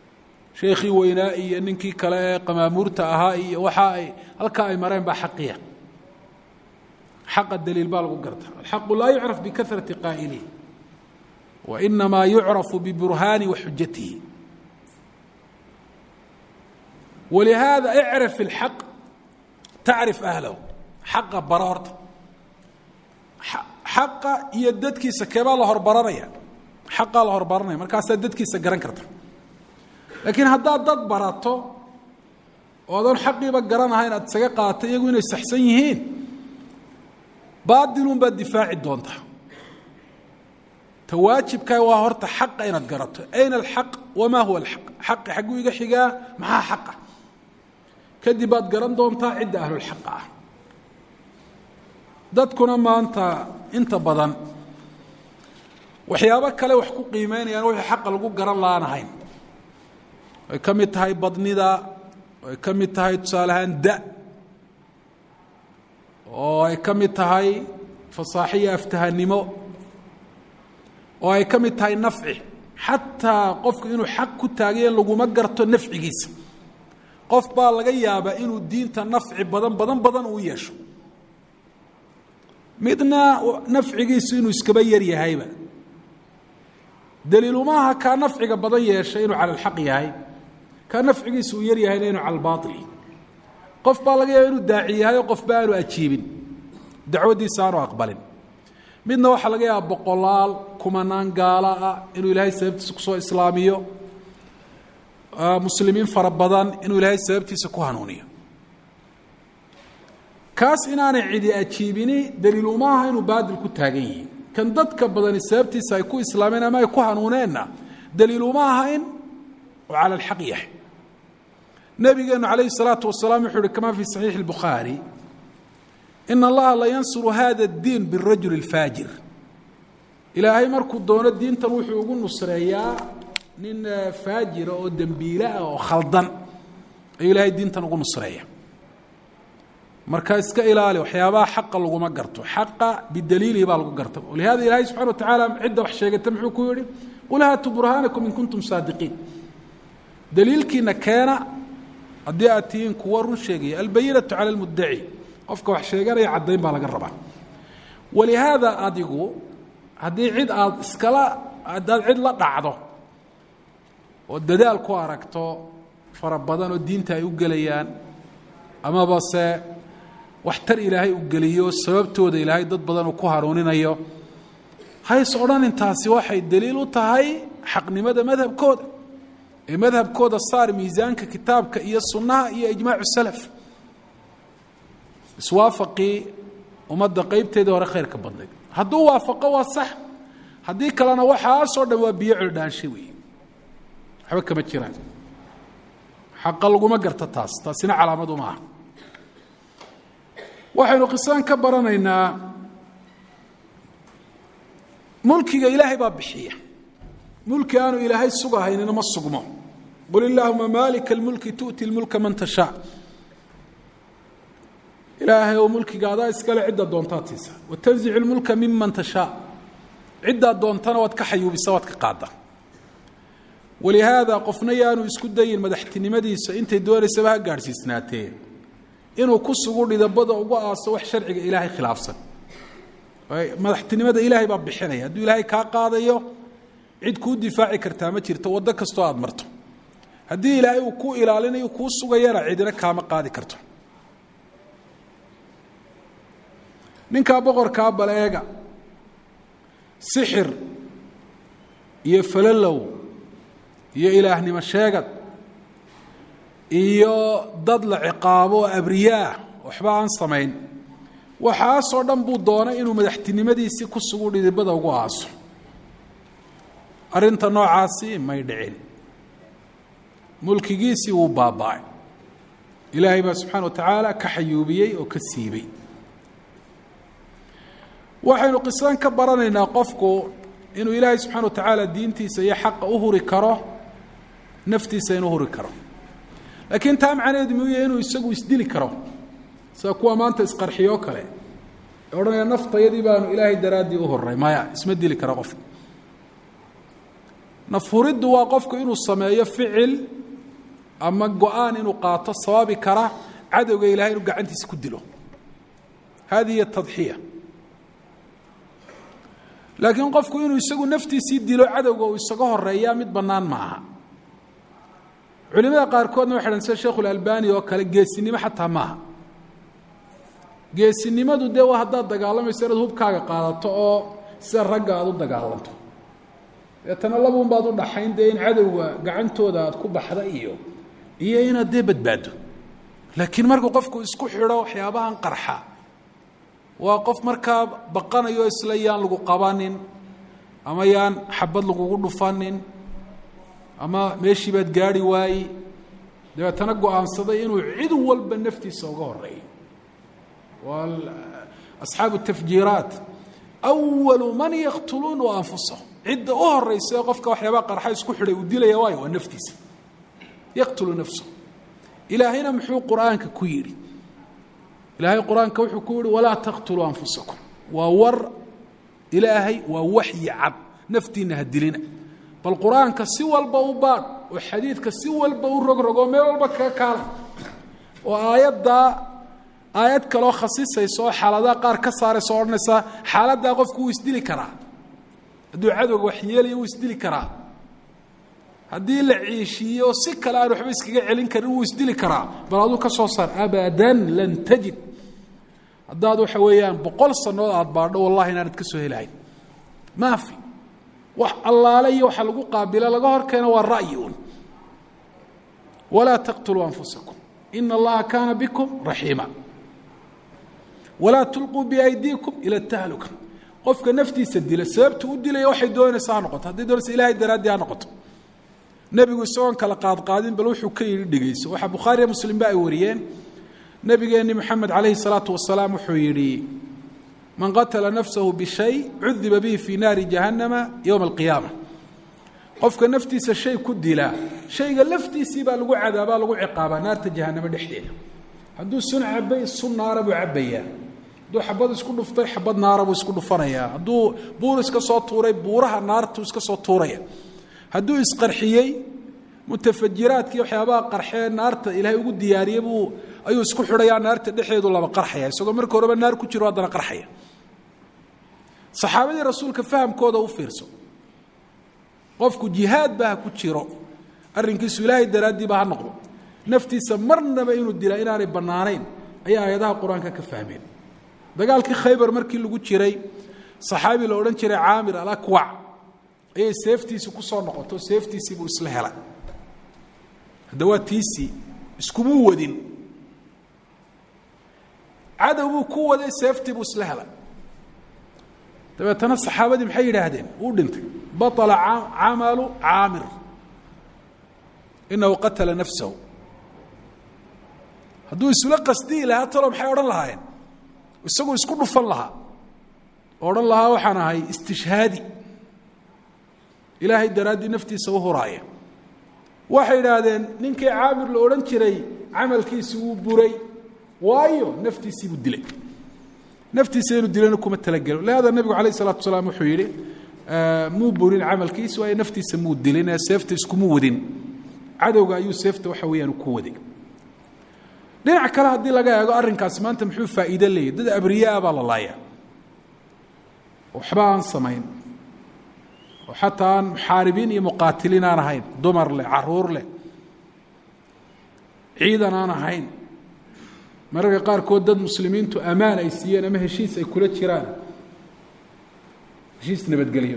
sheekhii weynaa iyo ninkii kale ee qamaamuurta ahaa iyo waxa ay halkaa ay mareen baa xaqiya xaqa daliil baa lagu garta alxaqu laa yucraf bikahrati qaa'ilihi wa inamaa yucrafu biburhaani wa xujatihi walihaada icrif ilxaq tacrif ahlahu xaqa bara horta xaqa iyo dadkiisa keebaa la horbaranaya xaqaa la horbaranaya markaasaa dadkiisa garan karta laakiin haddaad dad barato oo adoon xaqiiba garanahayn aad isaga qaatay iyagu inay saxsan yihiin baadilun baad difaaci doontaa ta waajibkaa waa horta xaqa inaad garato ayna alxaq wamaa huwa alxaq xaqi xagguu iga xigaa maxaa xaqa kadib baad garan doontaa cidda ahlulxaqa ah dadkuna maanta inta badan waxyaabo kale wax ku qiimeynayaan wixii xaqa lagu garan la-aanahayn ay ka mid tahay badnida ay ka mid tahay tusaale ahaan da oo ay ka mid tahay fasaaxiyo aftahanimo oo ay ka mid tahay nafci xataa qofku inuu xaq ku taagaye laguma garto nafcigiisa qof baa laga yaabaa inuu diinta nafci badan badan badan uu yeesho midna nafcigiisu inuu iskaba yar yahayba daliilumaaha kaa nafciga badan yeeshay inuu cala alxaq yahay kaa nafcigiisu uu yar yahayna inuu cala albaail qof baa laga yaaba inuu daaci yahay oo qofba aanu ajiibin dacwaddiisa aanu aqbalin midna waxaa laga yaaba boqolaal kumanaan gaala ah inuu ilaahay sababtiisa kusoo islaamiyo muslimiin fara badan inuu ilaahay sababtiisa ku hanuuniyo kaas inaanay cidi ajiibini daliil umaaha inuu baadil ku taagan yihi kan dadka badani sababtiisa ay ku islaameen ama ay ku hanuuneenna daliil uma aha in oo cala alxaq yahay nabigeenu calayhi الsalaatu wasalaam wuxuu uhi kama fi saxiixi اlbukhaari ina allaha la yansuru hada اddiin birajuli اlfaajir ilaahay markuu doono diintan wuxuu ugu nusreeyaa nin faajira oo dembiile ah oo khaldan ayuu ilaahay diintan ugu nusreeya marka iska ilaali waxyaabaha xaqa laguma garto xaqa bidaliilihi baa lagu garta lihada ilaahay subxana wa tacaala cidda wax sheegata muxuu ku yihi qul haatuu burhaanakum in kuntum saadiqiin daliilkiina keena haddii aad tihiin kuwa run sheegaya albayinatu cala lmuddaci qofka wax sheeganaya caddayn baa laga rabaa walihaada adigu haddii cid aad iskala haddaad cid la dhacdo oo dadaal ku aragto fara badan oo diinta ay u gelayaan amaba se waxtar ilaahay u geliyo sababtooda ilaahay dad badan uu ku hanuuninayo hays odhan intaasi waxay daliil u tahay xaqnimada madhabkooda ee madhabkooda saar miisaanka kitaabka iyo sunnaha iyo ijmaacu salaf iswaafaqii ummadda qeybteedii hore khayrka badnayd hadduu waafaqo waa sax haddii kalena waxaasoo dhan waa biyo cildhaanshe wey waxba kama jiraan xaqa laguma garta taas taasina calaamad uma aha waxaynu qisaan ka baranaynaa mulkiga ilaahay baa bixiya mulki aanu ilaahay sugahaynina ma sugmo qul illaahuma maalika اlmulki tu'ti اlmulka man tashaa ilaahay oo mulkiga adaa iskale cidda doontaad siisa watanzicu اlmulka miman tashaa ciddaad doontana waad ka xayuubisa waad ka qaada walihaada qofna yaanu isku dayin madaxtinimadiisa intay doonaysaba ha gaadhsiisnaatee inuu ku sugu dhidabada ugu aaso wax sharciga ilaahay khilaafsan madaxtinimada ilaahay baa bixinaya hadduu ilaahay kaa qaadayo cid kuu difaaci kartaa ma jirto waddo kastoo aada marto haddii ilaahay uu kuu ilaalinayo kuu sugayana cidina kaama qaadi karto ninkaa boqorkaa baleega sixir iyo falalow iyo ilaahnimo sheegad iyo dad la ciqaabo oo abriyaah waxba aan samayn waxaasoo dhan buu doonay inuu madaxtinimadiisii ku sugu dhidibada ugu aaso arrinta noocaasi may dhicin mulkigiisii wuu baaba'ay ilaahay baa subxaana wa tacaala ka xayuubiyey oo ka siibay waxaynu qisaan ka baranaynaa qofku inuu ilaahay subxana wa tacaala diintiisa iyo xaqa u huri karo naftiisa inuu huri karo laakiin taa macnaheedu muu yahay inuu isagu isdili karo sida kuwa maanta isqarxiyoo kale ee odhanaya naftayadii baanu ilaahay daraaddii u horay maya isma dili karo qofku naf huriddu waa qofku inuu sameeyo ficil ama go-aan inuu qaato sababi kara cadowga ilahay inuu gacantiisa ku dilo hadihi hiy tadxiya laakiin qofku inuu isagu naftiisii dilo cadowga uu isaga horeeyaa mid bannaan ma aha culimada qaarkoodna waxay dhahen sida sheikhulalbani oo kale geesinimo xataa maaha geesinimadu dee waa haddaad dagaalamayso inaad hubkaaga qaadato oo sida ragga aada u dagaalanto deetana labuun baad u dhaxayn dee in cadowga gacantooda aad ku baxda iyo iyo inaad dee badbaado laakiin markuu qofku isku xidho waxyaabahan qarxa waa qof markaa baqanayo isla yaan lagu qabanin ama yaan xabad lagugu dhufanin ama meeshii baad gaari waaye dabeetana go-aansaday inuu cid walba naftiisa uga horeeyo waa asxaabu tafjiiraat awalu man yaktuluuna anfusahum cidda u horeysa ee qofka waxyaabaha qarxa isku xidhay uu dilaya waayo waa naftiisa yaqtulu nafsahu ilaahayna muxuu qur-aanka ku yidhi ilaahay qur-aanka wuxuu ku yihi walaa taqtuluu anfusakum waa war ilaahay waa waxyi cad naftiina ha dilina bal qur-aanka si walba u baadh oo xadiidka si walba u rogrogo meel walba kaga kaala oo aayaddaa aayad kaloo khasisaysa oo xaaladaha qaar ka saaraysa o odhanaysa xaaladdaa qofku wuu isdili karaa hadduu cadowga waxyeelaya wuu isdili karaa haddii la ciishiiyo oo si kale aan waxba iskaga celin karin wuu isdili karaa bal aduu ka soo saar abadan lan tajid haddaad waxa weeyaan boqol sannood aada baadho wallahi inaanad ka soo helahayn maafi wax allaale iyo waxa lagu qaabila laga hor keeno waa ra'yi un walaa taqtuluu anfusakum ina allaha kaana bikum raxiima walaa tulquu biaydiikum ila tahluka qofka naftiisa dila sababtu u dilaya waxay doonaysa ha noqoto hadday doonaysa ilahay daraaddii ha noqoto nebigu isagoon kala qaadqaadin bal wuxuu ka yidhi dhegeyso waxaa bukhaariya muslimba ay wariyeen nebigeenni moxamed calayhi salaatu wasalaam wuxuu yidhi man qatala nafsahu bishay cudiba bihi fii naari jahannama yowma alqiyaama qofka naftiisa shay ku dilaa shayga laftiisii baa lagu cadaabaa lagu ciqaabaa naarta jahanamo dhexdeeda hadduu sun cabay sun naara buu cabbayaa hadduu xabad isku dhuftay xabad naara buu isku dhufanayaa hadduu buur iska soo tuuray buuraha naartu iska soo tuuraya hadduu isqarxiyey mutafajiraadkii waxyaabaha qarxee naarta ilaahay ugu diyaariyey buu ayuu isku xidhayaa naarta dhexeedu laba qarxaya isagoo marka horeba naar ku jiro haddana qarxaya saxaabadii rasuulka fahamkooda u fiirso qofku jihaadba ha ku jiro arrinkiisu ilaahay daraaddiiba ha noqdo naftiisa marnaba inuu dilaa inaanay bannaanayn ayaa aayadaha qur-aanka ka fahmeen dagaalkii khaybar markii lagu jiray saxaabi la odhan jiray caamir alakwac ayay seeftiisi ku soo noqoto seeftiisii buu isla helay hadda waa tiisii iskumuu wadin cadow buu ku waday seeftii buu isla helay dabeetana saxaabadii maxay yidhaahdeen wuu dhintay baطla camalu caamir inahu qatala nafsahu hadduu isula qasdiyi lahaa talo maxay odhan lahaayeen isaguu isku dhufan lahaa oo odhan lahaa waxaan ahay istishhaadi ilaahay daraaddii naftiisa u huraaya waxay idhaahdeen ninkii caamir la odhan jiray camalkiisi wuu buray waayo naftiisii buu dilay naftiisa inuu dilana kuma talagelo lihada nebigu alayh الsalatu wasalaam wuxuu yihi muu burin camalkiisi waayo naftiisa muu dilin ee seefta iskuma wadin cadowga ayuu seefta waxa weeyaan ku waday dhinac kale haddii laga eego arrinkaasi maanta muxuu faa'iide leeyahy dad abriyaa baa la laaya waxba aan samayn oo xataa aan muxaaribiin iyo muqaatiliin aan ahayn dumar leh caruur leh ciidan aan ahayn mararka qaarkood dad muslimiintu ammaan ay siiyeen ama heshiis ay kula jiraan heshiis nabadgelyo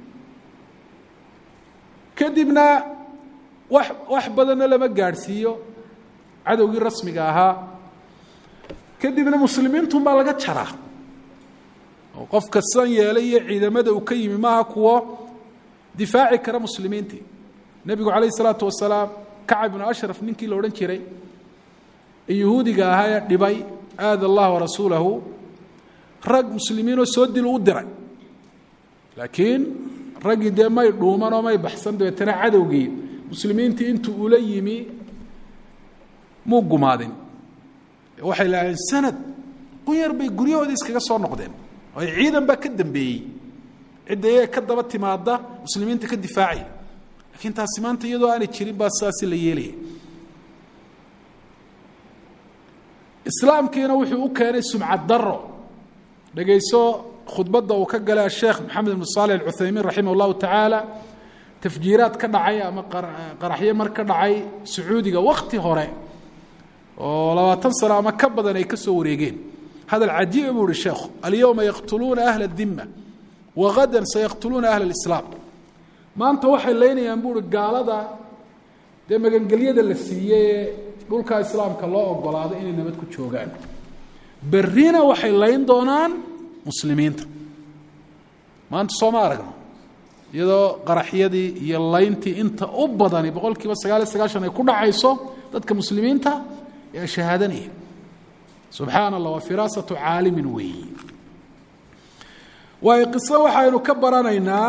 kadibna wax wax badanna lama gaadhsiiyo cadowgii rasmiga ahaa kadibna muslimiintun baa laga jaraa oo qofka san yeelay iyo ciidamada uu ka yimi maaha kuwo difaaci kara muslimiintii nebigu calayh isalaatu wasalaam kacab ibnu ashraf ninkii la odhan jiray ee yuhuudiga ahaa ee dhibay aada allah warasuulahu rag muslimiinoo soo dilu u diray laakiin raggii dee may dhuuman oo may baxsan dabeetana cadowgii muslimiintii intuu ula yimi muu gumaadin waxay lahaayeen sanad qunyar bay guryahoodii iskaga soo noqdeen oo ay ciidan baa ka dambeeyey cidda iyaga ka daba timaada muslimiinta ka difaacaya laakiin taasi maanta iyadoo aanay jirin baa sidaasi la yeelaya islaamkiina wuxuu u keenay sumcad daro dhegayso khudbadda uu ka galay asheekh maxamed ibnu saalix alcuthaymiin raximah llahu tacaala tafjiiraad ka dhacay ama qaraxyo mar ka dhacay sacuudiga wakti hore oo labaatan sano ama ka badan ay ka soo wareegeen hadal cajiiba buu uhi sheekhu alyowma yaqtuluuna ahla اdima wagadan sayaqtuluuna ahla اlislaam maanta waxay leynayaan buuhi gaalada dee magangelyada la siiyey ee dhulkaa islaamka loo ogolaado inay nabad ku joogaan berrina waxay layn doonaan muslimiinta maanta sooma aragno iyadoo qaraxyadii iyo layntii inta u badani boqol kiiba sagaal iyo sagaashan ay ku dhacayso dadka muslimiinta ee shahaadanaya subxaana allah waa firaasatu caalimin weeyi waayo qiso waxaynu ka baranaynaa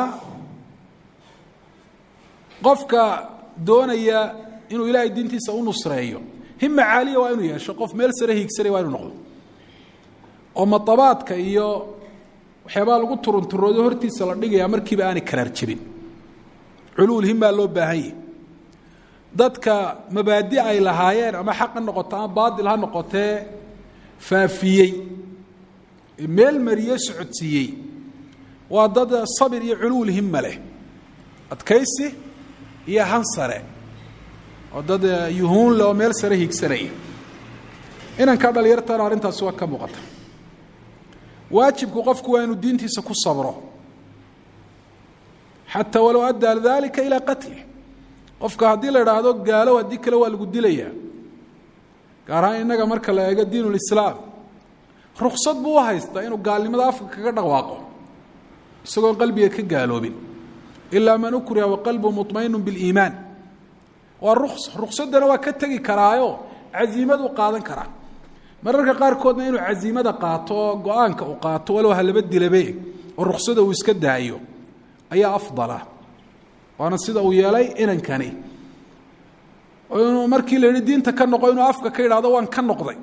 qofka doonaya inuu ilaahay diintiisa u nusreeyo hima caaliya waa inuu yeesho qof meel sare hiigsanay waa inu noqdo oo madabaadka iyo waxyaabaa lagu turunturoodo hortiisa la dhigaya markiiba aanay karaar jebin culuul himaa loo baahan yahi dadka mabaadi ay lahaayeen ama xaq ha noqoto ama baatil ha noqotee faafiyey meel mariye socodsiiyey waa dad sabir iyo culuul hima leh adkaysi iyo hansare oo dad yuhuun leh oo meel sare hiigsanaya inankaa dhalinyartana arrintaasi waa ka muuqata waajibku qofku waa inuu diintiisa ku sabro xataa walow addaa dalika ilaa qatlih qofka haddii la idhaahdo gaalow haddii kale waa lagu dilayaa gaar ahaan innaga marka la eego diin ulislaam ruksad buu u haystaa inuu gaalnimada afka kaga dhawaaqo isagoon qalbiga ka gaaloobin ilaa man ukriha waqalbu muطmainu biliimaan waa ruks ruksaddana waa ka tegi karaayo casiimaduu qaadan karaa mararka qaarkoodna inuu casiimada qaato oo go-aanka uu qaato walow halaba dilabe oo ruksada uu iska daayo ayaa afdala waana sida uu yeelay inankani inuu markii la yihi diinta ka noqo inuu afka ka yidhahdo waan ka noqday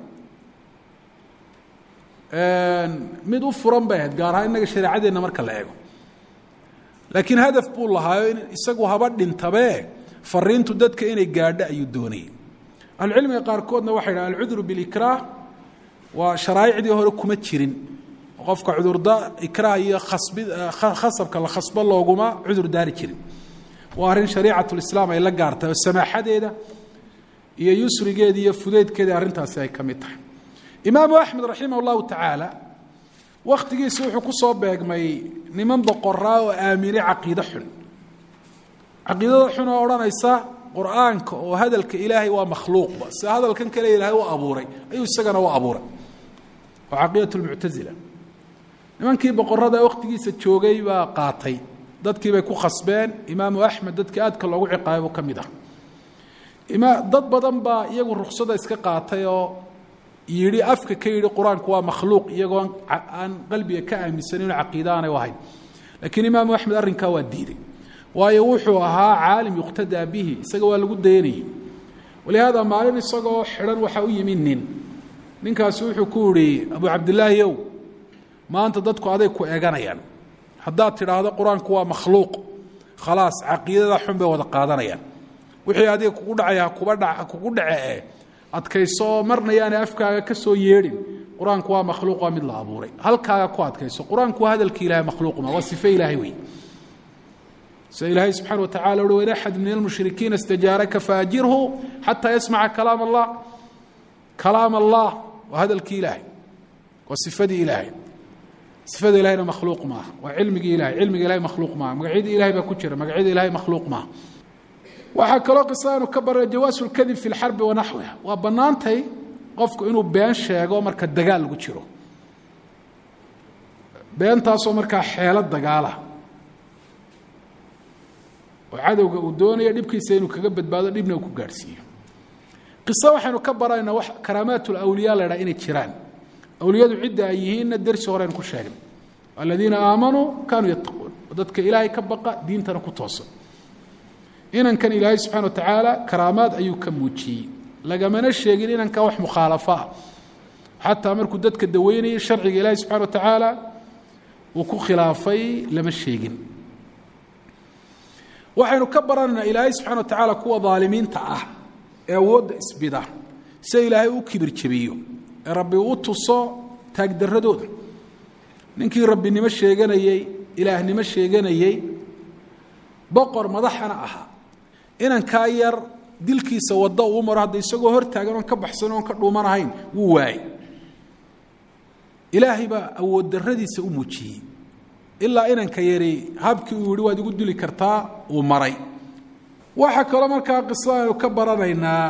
mid u furan bay ahayd gaar ahaan innaga shareecadeenna marka la eego laakiin hadaf buu lahaayo in isagu haba dhintabe fariintu dadka inay gaadho ayuu doonayay ahlucilmiga qaarkoodna waxay dhaha alcudru bilikraah waa sharaa'icdii hore kuma jirin qofka cudurda ikraah iyo khasbi khasabka la khasbo looguma cudur daari jirin waa arrin shariicatulislaam ay la gaartay oo samaaxadeeda iyo yusrigeeda iyo fudeydkeeda arrintaasi ay ka mid tahay imaamu axmed raximah allahu tacaala wakhtigiisi wuxuu ku soo beegmay niman boqoraa oo aaminay caqiide xun caqiidada xun oo odhanaysa qur-aanka oo hadalka ilaahay waa makhluuqba sida hadalkan kale ilaahay u abuuray ayuu isagana u abuuray waa caqiidat lmuctasila nimankii boqorada wakhtigiisa joogay baa qaatay dadkii bay ku khasbeen imaamu axmed dadkii aadka loogu ciqaabay buu ka mid ah ima dad badan baa iyagu ruksada iska qaatay oo yidhi afka ka yidhi qur-aanku waa makhluuq iyagoo aan qalbiga ka aaminsanin inuu caqiide aanay u ahayn laakiin imaamu axmed arrinkaa waa diiday waayo wuxuu ahaa caalim yuqtadaa bihi isaga waa lagu dayanayay walihaada maalin isagoo xidhan waxaa u yimi nin ninkaasi wuxuu ku yihi abu cabdilaahi ow maanta dadku aday ku eeganayaan haddaad tidhaahdo qur-aanku waa makhluuq khalaas caqiidada xun bay wada qaadanayaan wixii adiga kugu dhacaya kuba dha kugu dhace e adkayso marna yaanay afkaaga ka soo yeedhin qur-aanku waa makhluuq waa mid la abuuray halkaaga ku adkayso qur-aanku waa hadalki ilahay makhluuqma waa sife ilaahay wey sida ilaahay subxana wa tacala uhi wain axad min almushrikiina istajaaraka faajirhu xataa yasmaca kalaam allah kalaam allah waa hadalkii ilaahay waa sifadii ilaahay sifada ilahayna makhluuq maaha waa cilmigii ilahay cilmiga ilahay makhluuq maaha magacyadii ilahay baa ku jira magacyada ilahay makhluuq maaha waxaa kaloo qisaanu ka bara jawaasu lkadib fi lxarbi wa naxwiha waa bannaantay qofku inuu been sheego marka dagaal lagu jiro beentaasoo markaa xeelo dagaala oo cadowga uu doonayo dhibkiisa inuu kaga badbaado dhibna uu ku gaadhsiiyo qiso waxaynu ka baraynaa wax karaamaat lawliya la ydhaha inay jiraan awliyadu cidda ay yihiinna dersi horeynu ku sheegnay aladiina aamanuu kaanuu yattaquun dadka ilaahay ka baqa diintana ku toosan inankan ilaahay subxana wa tacaala karaamaad ayuu ka muujiyey lagamana sheegin inankan wax mukhaalafo ah xataa markuu dadka daweynayay sharciga ilaahay subxana wa tacaala uu ku khilaafay lama sheegin waxaynu ka baranaynaa ilaahay subxana wa tacaala kuwa daalimiinta ah ee awoodda isbida sida ilaahay u kibir jabiyo ee rabbi u tuso taagdaradooda ninkii rabbinimo sheeganayey ilaahnimo sheeganayey boqor madaxana ahaa inankaa yar dilkiisa wadda uu maro hadda isagoo hor taagan oon ka baxsan oon ka dhuumanahayn wuu waayey ilaahay baa awood darradiisa u muujiyey ilaa inanka yari habkii uu yihi waad igu dili kartaa uu maray waxaa kaloo markaa qisada aynu ka baranaynaa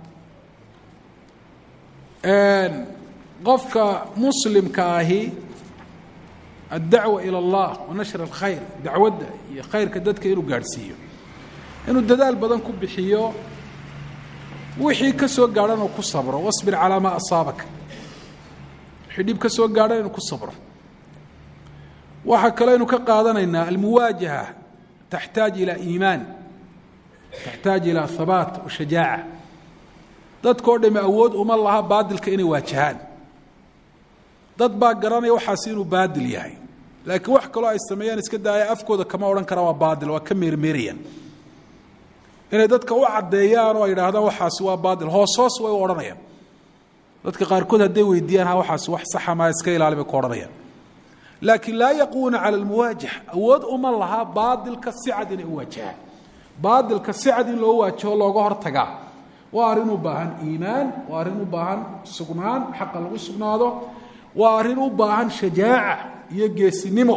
qofka muslimka ahi addacwa ila allah wa nashr alkhayr dacwadda iyo khayrka dadka inuu gaadhsiiyo inuu dadaal badan ku bixiyo wixii ka soo gaadhan uu ku sabro wasbir calaa maa asaabaka wixii dhib ka soo gaadhan inuu ku sabro waxaa kaloo aynu ka qaadanaynaa almuwaajaha taxtaaj ilaa iimaan taxtaaj ilaa habaat wa shajaaca dadkao dhami awood uma laha baadilka inay waajahaan dad baa garanaya waxaasi inuu baadil yahay laakiin wax kaloo ay sameeyaan iska daaya afkooda kama odhan karaan waa baadil waa ka meermeerayaan inay dadka u caddeeyaan oo ay idhaahdaan waxaasi waa baadil hoos hoos way u odhanayaan dadka qaarkood hadday weydiiyaan ha waxaasi wax saxa maa iska ilaali bay ku odhanayaan laakiin laa yaquuna cala almuwaajah awood uma laha baadilka si cad inay u waajahaan baadilka si cad in loo waajaho looga hortagaa waa arrin u baahan iimaan waa arrin u baahan sugnaan xaqa lagu sugnaado waa arrin u baahan shajaaca iyo geesinimo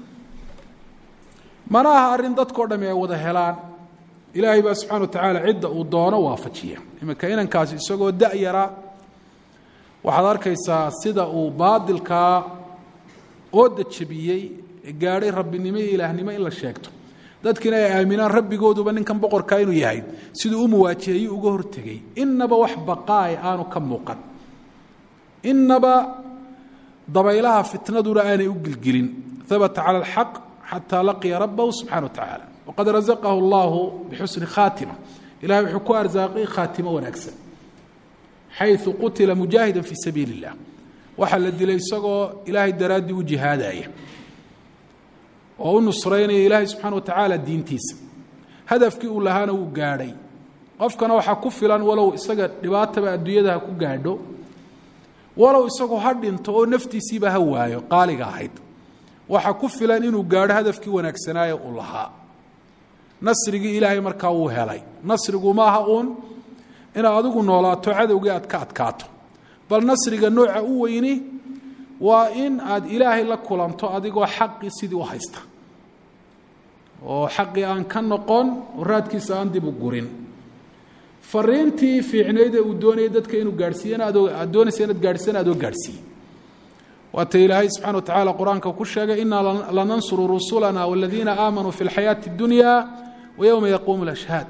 mana aha arrin dadkao dhami ay wada helaan ilaahay baa subxana wa tacaala cidda uu doono waafajiya iminka inankaasi isagoo da-yara waxaad arkaysaa sida uu baadilkaa ooda jabiyey ee gaadhay rabbinimo iyo ilaahnimo in la sheegto dadkiina ay aaminaan rabbigooduba ninkan boqorkaa inuu yahay siduu u muwaajahayuu uga hortegey inaba wax baqaay aanu ka muuqan inaba dabaylaha fitnaduna aanay u gilgilin habata cala alxaq xataa laqiya rabbahu subxana wa tacaala waqad razaqahu allahu bixusni khaatima ilahay wuxuu ku arsaaqay khaatimo wanaagsan xayu qutila mujaahida fii sabiili اllah waxaa la dilay isagoo ilaahay daraaddii u jihaadaya oo u nusraynaya ilaahay subxaana wa tacaala diintiisa hadafkii uu lahaana wuu gaadhay qofkana waxaa ku filan walow isaga dhibaataba adduunyada ha ku gaadho walow isagu ha dhinto oo naftiisiiba ha waayo qaaliga ahayd waxaa ku filan inuu gaadho hadafkii wanaagsanaaye uu lahaa nasrigii ilaahay markaa wuu helay nasrigu maaha uun inaad adigu noolaato cadowgii aad ka adkaato bal nasriga nooca u weyni waa in aad ilaahay la kulanto adigoo xaqii sidii u haysta oo xaqii aan ka noqon oo raadkiisa aan dib u gurin fariintii fiicnayd ee uu doonayay dadka inuu gaadhsiiyana adoo aad doonaysa inaad gaadhsiiyana adoo gaadhsiiye waata ilaahay subxana wa tacaala qur-aanka ku sheegay inaa lanansuru rusulana waladiina aamanuu fi اlxayaati اdunya wa yowma yaquumu اlashhaad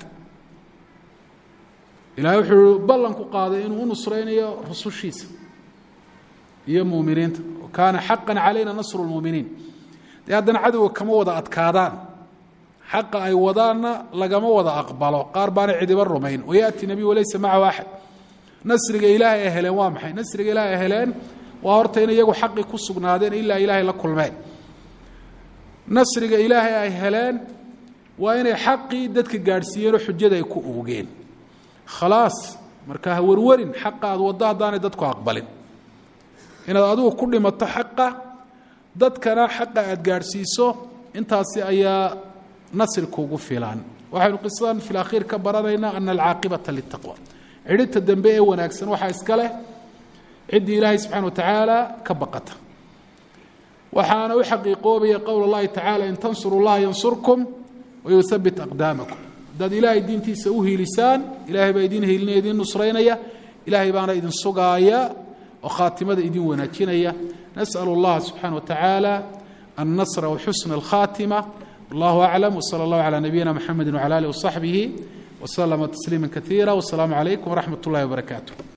ilahay wuxuu ballanku qaaday inuu u nusraynayo rusushiisa iyo muminiinta kaana xaqa calayna nasru lmuminiin dee haddana cadowga kama wada adkaadaan xaqa ay wadaanna lagama wada aqbalo qaar baana cidiba rumayn wayaati nebiy walaysa macahu axad nasriga ilaahay ay heleen waa maxay nasriga ilaahay ay heleen waa horta in iyagu xaqii ku sugnaadeen ilaa ilaahay la kulmeen nasriga ilaahay ay heleen waa inay xaqii dadka gaadhsiiyeen oo xujada ay ku oogeen khalaas marka ha warwarin xaqa aad waddo haddaanay dadku aqbalin inaad adigu ku dhimato xaqa dadkana xaqa aad gaadhsiiso intaasi ayaa nasri kugu filan waxaynu qisadan fi lakhiir ka baranaynaa ana alcaaqibata litaqwa cidhibta dambe ee wanaagsan waxaa iska leh ciddii ilaahay subxana wa tacaala ka baqata waxaana u xaqiiqoobaya qowl اllahi tacaala in tansuru اllaha yansurkum wayuhabit aqdaamakum haddaad ilaahay diintiisa u hiilisaan ilahay baa idin hiilinaya idin nusraynaya ilaahay baana idin sugaaya oo khaatimada idin wanaajinaya nasأl اllaha subxaana wa tacaala النصر وxسن الkhاtمة والله أعلم وصلى الله على نبينا محمد وعلى آله وصحبه وسلم تسليما كثيرا والسلام عليكم ورحمة الله وبركاته